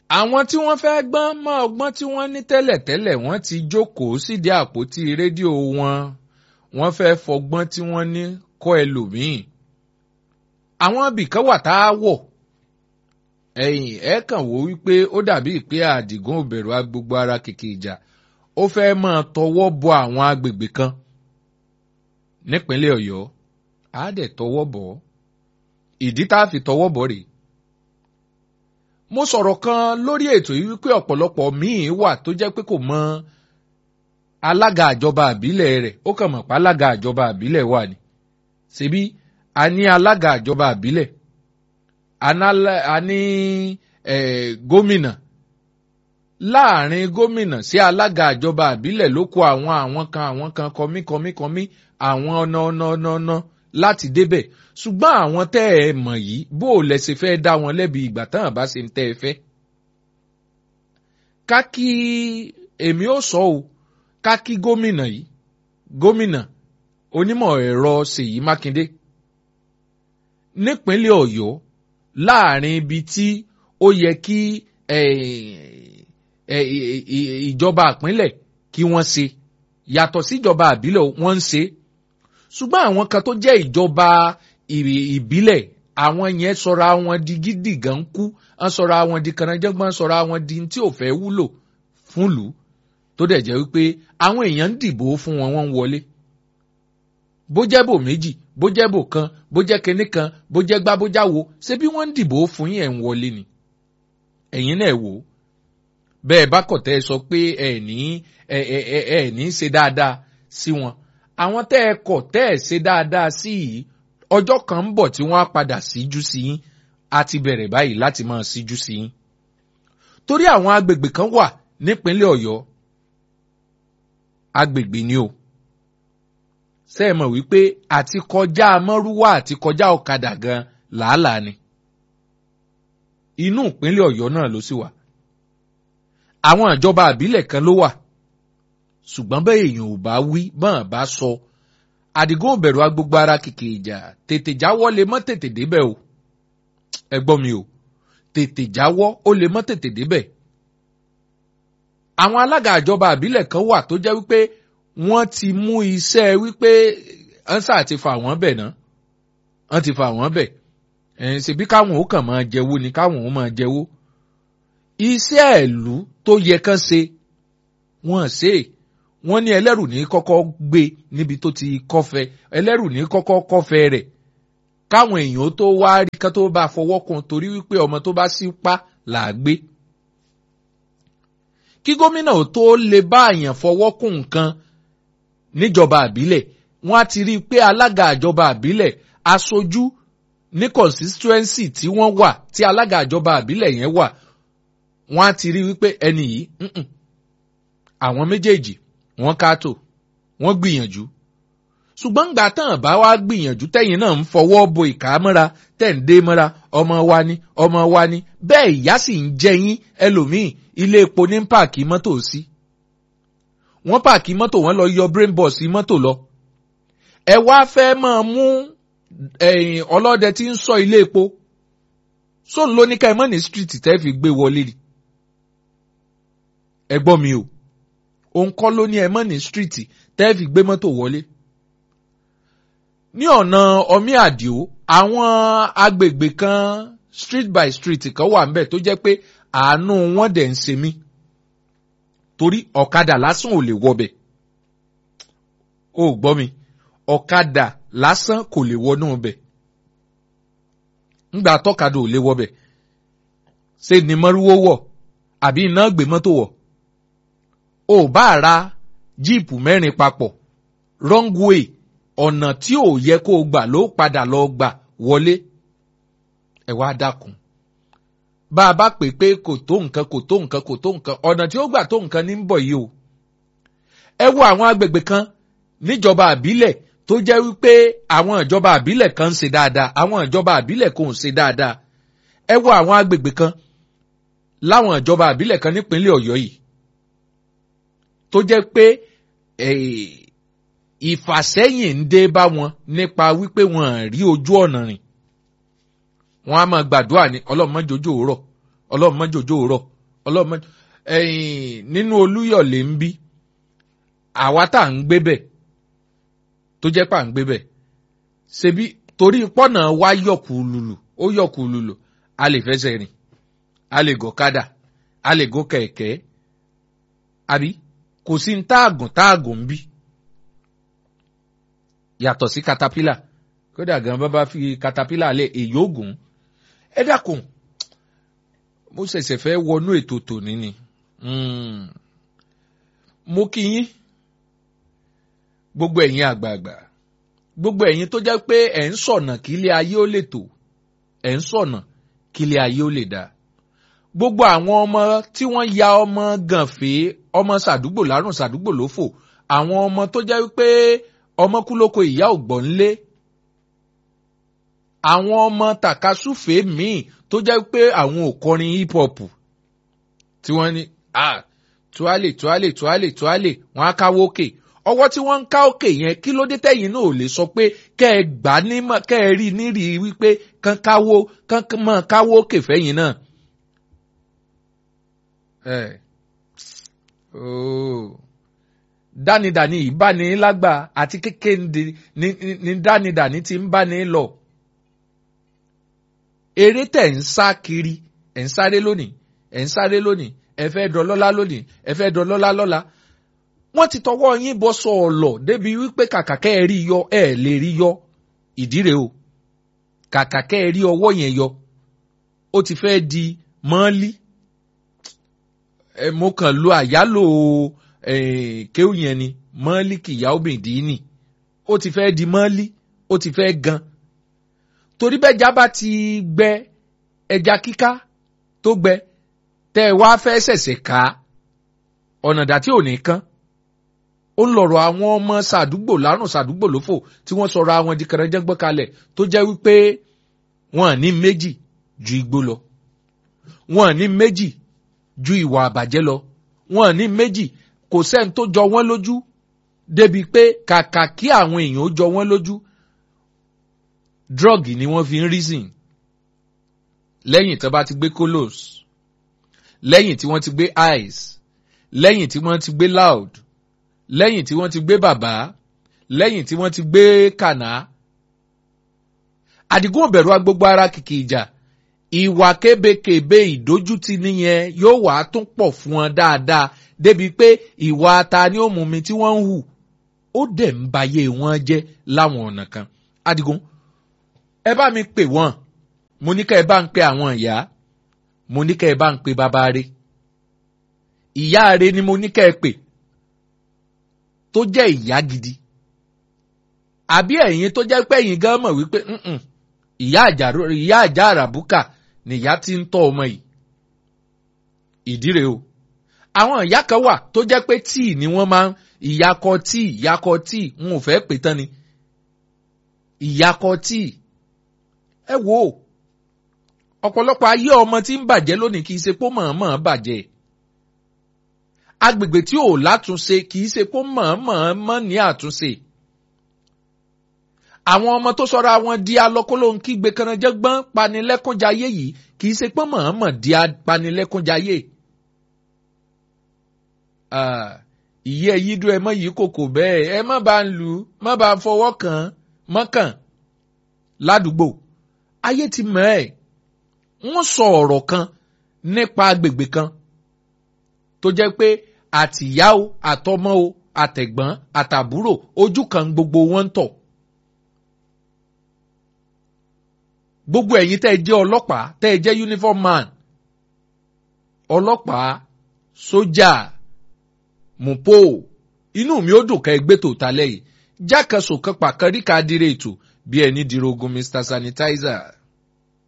àwọn tí wọ́n fẹ́ gbọ́n mọ́ ọgbọ́n tí wọ́n ní tẹ́lẹ̀tẹ́lẹ̀ wọ́n ti jókòó sídìí àpótí rédíò wọn wọ́n fẹ́ fọgbọ́n tí wọ́n ní kọ́ ẹlòmíì àwọn ibìkan wà tá a wọ̀ ẹ̀yìn ẹ̀ kàn wò wípé ó dàbí pé àdìgún òbẹ̀rù agbègbè ara kìkì ìjà ó fẹ́ máa tọwọ́ bọ àwọn agbègbè kan nípínlẹ̀ ọ̀yọ́ á dẹ̀ tọwọ́ bọ̀ ọ́ ìdí tá a fi tọwọ́ bọ̀ rèé mo sọ̀rọ̀ kan lórí ètò yìí wípé ọ̀pọ̀lọpọ̀ míì wà tó jẹ́ pé kò mọ alága àjọba àbílẹ̀ rẹ̀ ó kàn mọ̀ pé alága àjọba àbílẹ̀ wà ní. ṣebí a ní alága àjọba àbílẹ̀ a ní gómìnà láàrin gómìnà sí alága àjọba àbílẹ̀ ló kó àwọn àwọn kan àwọn kan kọmí kọmí kọmí àwọn ọ̀nà ọ̀nà ọ̀nà ọ̀nà láti débẹ̀ ṣùgbọ́n àwọn tẹ́ ẹ mọ̀ yìí bó o lẹ ṣe fẹ́ dá wọn lẹ́bi ìgbà tán àbá ṣe ń tẹ́ ẹ fẹ́. ká kí èmi ó sọ o ká kí gómìnà yìí gómìnà onímọ̀ ẹ̀rọ Ṣèyí Mákindé nípínlẹ̀ Ọ̀yọ́ láàrin ibi tí ó yẹ kí ìjọba ìpínlẹ̀ kí wọ́n ṣe yàtọ̀ síjọba àbílẹ̀ wọ́n ń ṣe ṣùgbọ́n àwọn kan tó jẹ́ ìjọba ìbílẹ̀ àwọn yẹn sọra wọn di gidi gan kú wọ́n sọra wọn di kànáńjẹ́gbọ́n sọra wọn di tí ò fẹ́ wúlò fún lù ú tó dẹ̀ jẹ́ wípé àwọn èèyàn ń dìbò fún wọn wọ́n ń wọlé bó jẹ́ bò méjì bó jẹ́ bò kan bó jẹ́ kinní kan bó jẹ́ gbá bó jáwo ṣé bí wọ́n ń dìbò fún yín ẹ̀ ń wọlé ni ẹ̀yin náà wò ó bẹ́ẹ̀ bá kọ̀tẹ́ sọ pé ẹ̀ ní ẹ̀ ẹ̀ ẹ̀ ní ṣe dáadáa sí wọn àwọn tẹ́ ẹ kọ̀ tẹ́ ẹ ṣe dáadáa sí yìí ọjọ́ kan ń bọ̀ tí wọ́n á padà síjú sí yín a ti bẹ̀rẹ̀ báyìí láti máa síjú sí yín. torí àwọn agbègbè kan wà nípínlẹ̀ Ọ̀yọ́ agbègbè ni o ṣé ẹ mọ̀ wípé àti kọjá mọ́rúwá àti kọjá ọ̀kadà gan làálàá ni inú ìpínlẹ̀ Ọ̀yọ́ náà ló sì wà àwọn ìjọba àbílẹ̀ kan ló wà ṣùgbọ́n bẹ́ẹ̀ èèyàn ò bá wí bọ́n bá sọ àdìgún òbẹ̀rù agbègbè ara kìkì ìjà tètè jáwọ́ lè mọ́ tètè débẹ̀ o ẹ gbọ́ mi o tètè jáwọ́ ó lè mọ́ tètè débẹ̀. àwọn alága àjọba àbílẹ̀ kan wà tó jẹ́ wípé wọ́n ti mú iṣẹ́ wípé ọ́nsà ti fà wọ́n bẹ̀ náà wọ́n ti fà wọ́n bẹ̀ ẹ̀yìn ṣèbí káwọn ó kàn máa jẹ́wó ni káwọn ó máa jẹ́wó. iṣẹ́ ìlú tó yẹ kán ṣe wọ́n ṣe é wọ́n ní ẹlẹ́rù ní kọ́kọ́ gbé níbi tó ti kọ́fẹ́ ẹlẹ́rù ní kọ́kọ́ kọ́fẹ́ rẹ̀ káwọn èèyàn tó wá rí ká tó bá fọwọ́ kun torí wípé ọmọ tó bá sí pa là á gbé. kí gómìnà ò tó lè bá àyàn fọwọ́ kún nǹkan níjọba àbílẹ̀ wọ́n á ti rí i pé alága àjọba àbílẹ̀ aṣojú ní constituency tí wọ́n wà tí alága àjọba àbílẹ̀ yẹn wà wọ́n á ti rí wípé ẹni yìí àwọn méjèèjì wọ́n káàtó wọ́n gbìyànjú ṣùgbọ́n gbà tán bá wá gbìyànjú tẹ̀yìn náà ń fọwọ́ bo ìka mọ́ra tẹ̀ ń dé mọ́ra ọmọ wa ni ọmọ wa ni bẹ́ẹ̀ ìyá sì ń jẹ yín ẹlòmíì ilé epo ní páàkì mọ́tò sí wọ́n páàkì mọ́tò wọ́n lọ yọ brain box mọ́tò lọ ẹ wá fẹ́ máa mú ọlọ́dẹ tí ń sọ ilé epo sóun ló ní ká ẹ mọ́ ní street tẹ́ fi gbé wọlé ni ẹ gbọ́ mi o òun kọ́ ló ní ẹ mọ́ ní stíríìtì tẹ́ẹ̀fì gbé mọ́tò wọlé. ní ọ̀nà ọmí àdìo àwọn agbègbè kan street by street kan wà ńbẹ̀ tó jẹ́ pé àánú wọn dẹ̀ ń ṣe mí torí ọ̀kadà lásán ò lè wọbẹ̀ ó gbọ́ mi ọ̀kadà lásán kò lè wọnú ọbẹ̀ ńgbà tọ́kadà ò lè wọbẹ̀ ṣé ni mọ́rúwó wọ̀ àbí iná gbé mọ́tò wọ̀ ò bá ra jíìpù mẹ́rin papọ̀ wrong way ọ̀nà tí ò yẹ kó o gbà ló padà lọ gbà wọlé ẹ wá dákun bá a bá pè pé kò tó nǹkan kò tó nǹkan kò tó nǹkan ọ̀nà tí ó gbà tó nǹkan ní ń bọ̀ yìí o ẹ wo àwọn agbègbè kan níjọba àbílẹ̀ tó jẹ́ wípé àwọn ìjọba àbílẹ̀ kan ń ṣe dáadáa àwọn ìjọba àbílẹ̀ kò ń ṣe dáadáa ẹ wo àwọn agbègbè kan láwọn ìjọba àbílẹ̀ kan nípínlẹ̀ ọ̀yọ́ yìí tó jẹ́ pé ìfàsẹ́yìn ń dé bá wọn nípa wípé wọn rí ojú ọ̀nà rìn wọn á máa gbàdúrà ní ọlọ́run má jòjò rọ̀ ọlọ́run má jòjò rọ̀ ọlọ́mọ ẹ̀yìn nínú olúyọ̀lé ń bí àwa tá à ń gbé bẹ̀ tó jẹ́ pà ń gbé bẹ̀ ṣebí torí pọ́nà wa yọ̀kù lùlù ó yọ̀kù lùlù a lè fẹsẹ̀ rìn a lè gọ̀kadà a lè gò kẹ̀kẹ́ àbí kò sí ń táàgùn táàgùn ń bí yàtọ̀ sí katapila kódà gan bá bá fi katapila lé èyí ògùn ẹ dákun mo ṣẹ̀ṣẹ̀ fẹ́ wọnú ètò tòní ni mo kí yín gbogbo ẹ̀yin àgbààgbà gbogbo ẹ̀yin tó jẹ́ pé ẹ̀ ń sọ̀nà kí ilé ayé ó lè tò ẹ̀ ń sọ̀nà kí ilé ayé ó lè dáa gbogbo àwọn ọmọ tí wọ́n ya ọmọ gànfẹ́ ọmọ sàdúgbò lárùn sàdúgbò lófò àwọn ọmọ tó jẹ́ pé ọmọ kú lóko ìyá ò gbọ́n lé àwọn ọmọ tàkasúfèé míì tó jẹ́ pé àwọn ò kọrin hip hop tí wọ́n ní ah tuale tuale tuale tuale wọ́n á káwó òkè ọwọ́ tí wọ́n ń ká òkè yẹn kí ló dé tẹ̀yìn náà ò lè sọ pé kẹ́ ẹ gbà ní kẹ́ ẹ rí nírì wípé kán káwó kán mọ̀ káwó òkè fẹ́yìn náà. ẹ ooo dánidàní ìbáni lágbà àti kékeré ní dánidàní ti ń báni lọ eré tẹ̀ ń sá kiri ẹ̀ ń sáré lónìí ẹ̀ ń sáré lónìí ẹ fẹ́ dọlọ́lá lónìí ẹ fẹ́ dọlọ́lá lọ́la wọ́n ti tọwọ́ yín bọ́ sọ ọ̀lọ̀ débi wípé kàkà kẹ́ ẹ rí yọ ẹ lè rí yọ ìdíre o kàkà kẹ́ ẹ rí ọwọ́ yẹn yọ ó ti fẹ́ di mọ́ọ́lí ẹ mo kàn lo àyálò kéwù yẹn ni mọ́ọ́lí kìyà obìnrin nì ó ti fẹ́ di mọ́ọ́lí ó ti fẹ́ gan torí bẹ́ẹ̀ jábá ti gbẹ ẹja kíká tó gbẹ tẹ́ ẹ wá fẹ́ ṣẹ̀ṣẹ̀ ká ọ̀nà dà tí ò ní kán ó ń lọ̀rọ̀ àwọn ọmọ sàdúgbò lárùn sàdúgbò lófò tí wọ́n sọ̀rọ̀ àwọn di kẹrẹ́jẹ́gbọ́n kalẹ̀ tó jẹ́ wípé wọ́n ní méjì ju igbó lọ wọ́n ní méjì ju ìwà àbàjẹ́ lọ wọ́n ní méjì kò sẹ́ni tó jọ wọ́n lójú débi pé kàkà kí àwọn èèyàn ó jọ wọ́n lójú drug ni wọ́n fi ń reason lẹ́yìn tí wọ́n bá ti gbé colos lẹ́yìn tí wọ́n ti gbé eyes lẹ́yìn tí wọ́n ti gbé loud lẹ́yìn tí wọ́n ti gbé bàbá lẹ́yìn tí wọ́n ti gbé kànáà. àdìgún òbẹ̀rù agbogbo ara kìkì ìjà ìwà kébékèbé ìdójútì nìyẹn yóò wá tún pọ̀ fún wọn dáadáa débi pé ìwà ta ni ó mú mi tí wọ́n ń hù ó dẹ̀ ń bayé wọn jẹ́ láwọn ọ̀nà kan. àdìgún ẹ bá mi pè wọ́n mo ní ká ẹ bá ń pe àwọn ìyá mo ní ká ẹ bá ń pe bàbá rẹ̀ ìyá rẹ̀ ni mo ní ká ẹ pè tó jẹ́ ìyá gidi àbí ẹ̀yin tó jẹ́ pé ẹ̀yin gan mọ̀ wípé ìyá àjà àràbùkà nìyá tí ń tọ́ ọmọ yìí ìdíre o àwọn ìyá kan wà tó jẹ́ pé tíì ni wọ́n máa ń ìyakọ tíì ìyakọ tíì n ò fẹ́ pè tán ni ìyakọ tíì ẹ wo ọ̀pọ̀lọpọ̀ ayé ọmọ tí ń bàjẹ́ lónìí kì í ṣe pé mọ̀ọ́mọ̀ bàjẹ́ agbègbè tí ò látúnṣe kì í ṣe pé mọ̀ọ́mọ̀ ní àtúnṣe àwọn ọmọ tó sọra wọn di alọkólóńkígbe kanajẹgbọn panilẹkúnjayé yìí kì í ṣe pé mọ̀ọ́mọ̀ di panilẹkúnjayé ìyẹ́ yídú ẹ mọ́ yìí kòkò bẹ́ẹ̀ ẹ má bá ń lù ú má bá ń fọwọ́ kàn mọ́kàn ládùúgbò ayé ti mọ̀ ẹ́ wọ́n sọ ọ̀rọ̀ kan nípa agbègbè kan tó jẹ́ pé àtìyá o àtọmọ o àtẹ̀gbọ́n àtàbúrò ojú kan gbogbo wọn ń tọ̀. gbogbo ẹ̀yin tẹ́ ẹ jẹ́ ọlọ́pàá tẹ́ ẹ jẹ́ uniform man ọlọ́pàá sójà mùpó inú mi ó dùn ká ẹgbẹ́ tó ta lẹ́yìn jákèsò kan pàkàríkà dire ètò bí ẹni dirogun mr sanitizer.